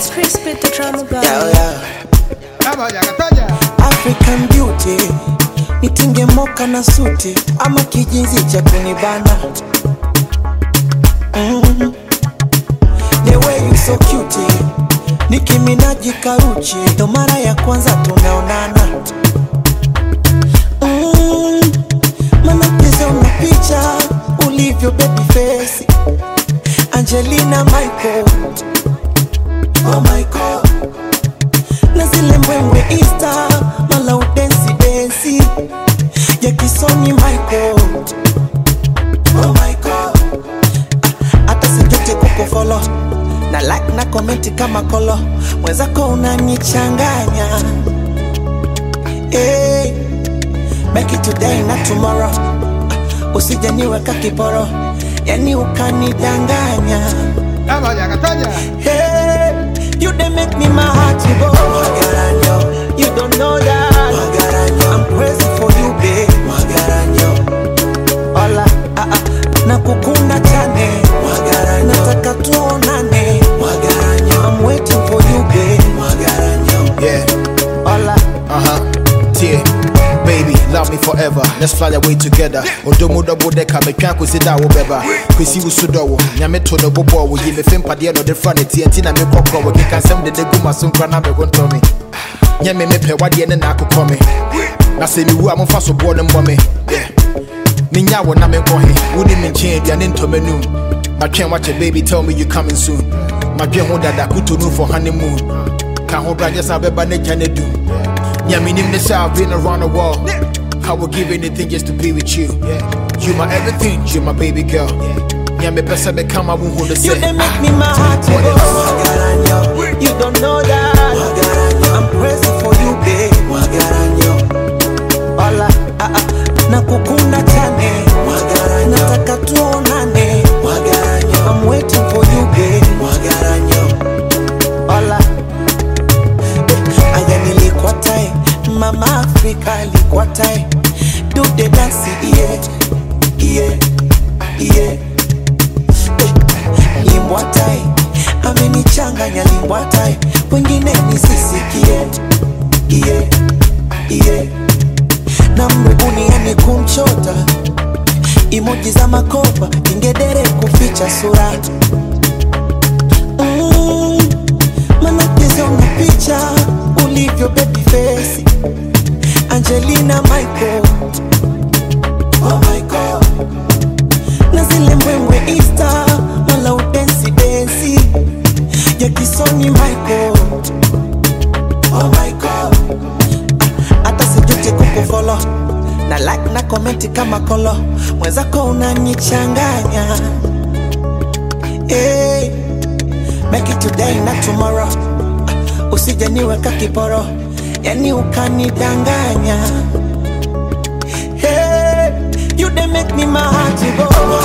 It's Chris with the drama guy. Yeah, yeah. Kataja, kataja. African beauty nitinge moka na suti ama kijinzi cha kunibana mm. The way you so cute nikiminaji karuchi ndo mara ya kwanza tunaonana mm. Manapeza una picha ulivyo baby face Angelina Michael Oh my God na zile mbwembwe Insta mala udensi densi ya kisoni Michael oh Michael Ah, hata sijote kukufolo na like na komenti kama kolo mwenzako unanichanganya hey, make it today na tomorrow Ah, usije niweka kiporo yani ukanidanganya Kataja, kataja. Hey, you they make me my heart to go. Magaranyo, you don't know that. Magaranyo, I'm crazy for you, babe. Magaranyo, hola, ah ah, nakukunda chane. Magaranyo, nataka tuonane. Magaranyo, I'm waiting for you, babe. Magaranyo, Yeah, hola. uh huh. Yeah, baby, love me forever. Let's fly away together. Odomo double decker, me twa kwesi da wo beba. Kwesi wo so do wo. Nyame to no bobo wo yi me fem pade no de fra ne TNT na me kokko wo keka sem de de gu maso nkra na me go nto me. Nyame me pe wade ne na akokɔ me. Na se mi wu a momfa so bo ne mbɔ me. Yeah. Minya wo na me nkɔ he. Wo ni me nkyɛn aduane ntɔ m'anum. Matwɛn wakyɛ baby tell me you coming soon. Madwɛn ho dada kuto no for honeymoon. Ka ho bra just abɛba ne gya ne dum. Yeah, me name this I've been around the world. I would give anything just to be with you. You my everything, you my baby girl. Yeah, me best I become I won't hold the You they make me my heart to go. Magaranyo, you don't know that. Magaranyo, I'm crazy for you, babe. Magaranyo, hola, ah ah, nakukunda chane. Magaranyo, nataka tuonane. Magaranyo, I'm waiting for you, babe. Magaranyo, hola. Eh, Aya nilikuwa tai, mama Afrika alikuwa tai. Do the dance, yeah, yeah, yeah limbwatai amenichanganya limbwatai wengine nisisikie iye iye na mrubuniani kumchota imoji za makopa ingedere kuficha sura mm, manakizona picha ulivyo baby face angelina michael oh my God na zile mbwembwe Insta mala udensi densi ya kisoni Michael. Oh my God, Ah, hata sijuti kukufolo na like na komenti kama kolo, mwenzako unanichanganya hey, make it today na tomorrow, Ah, usije niweka kiporo, yani ukanidanganya Hey, you they make me my heart to go.